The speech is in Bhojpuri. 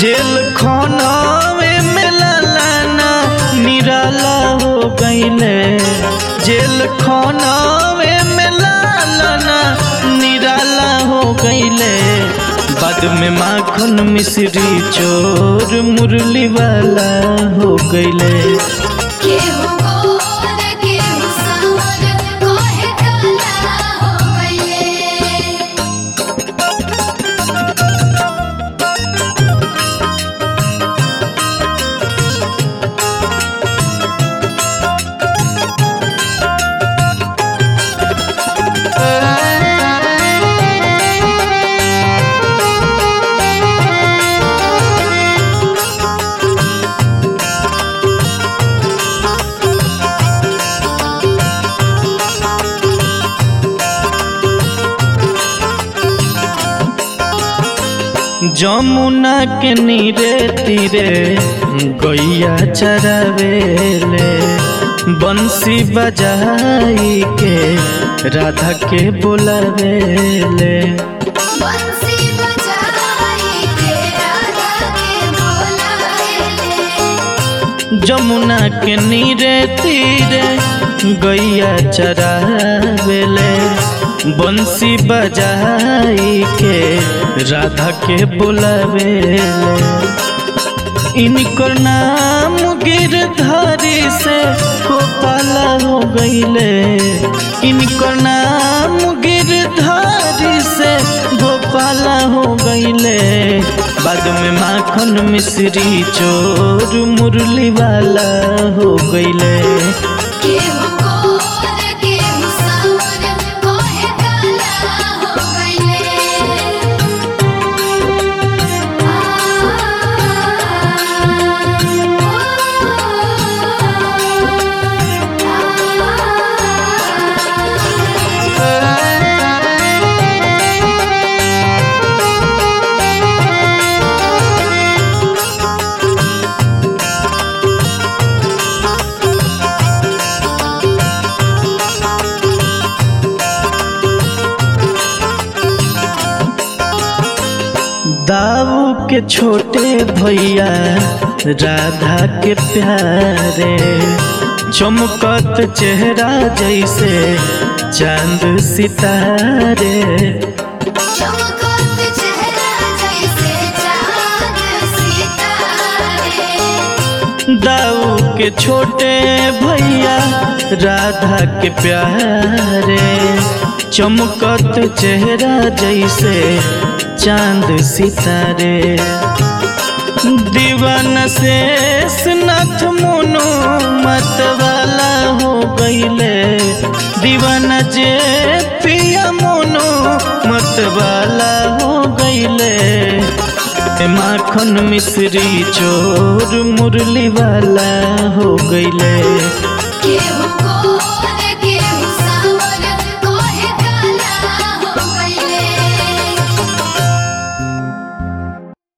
जेल खानावे में लालाना निराला हो गईले जेल खानावे में लालाना निराला हो गईले बाद में माखन मिश्री चोर मुरली वाला हो गईले केहू गोर केहू सावर कोहे काला हो गइले जमुना के नीरे तीरे गैया चरावेले बंसी बजाई के राधा के बुलावेले बंसी बजाई के राधा के बोलाएले जमुना के नीरे तीरे गैया चरावेले बंसी बजाई के राधा के बुलावेले इनकर नाम गिरधारी से गोपाला हो गईले इनकर नाम गिरधारी से गोपाला हो गईले बाद में माखन मिश्री चोर मुरली वाला हो गईले केहू गोर केहू सावर कोहे काला हो गइले दाऊ के छोटे भैया राधा के प्यारे चमकत चेहरा जैसे चांद सितारे चमकत चेहरा जैसे चाँद सितारे दाऊ के छोटे भैया राधा के प्यारे चमकत चेहरा जैसे चांद सितारे दीवाना शेष नाथ मोनो मत वाला हो गईले दीवाना जे पिया मोनो मत वाला हो गईले माखन मिश्री चोर मुरली वाला हो गईले केहू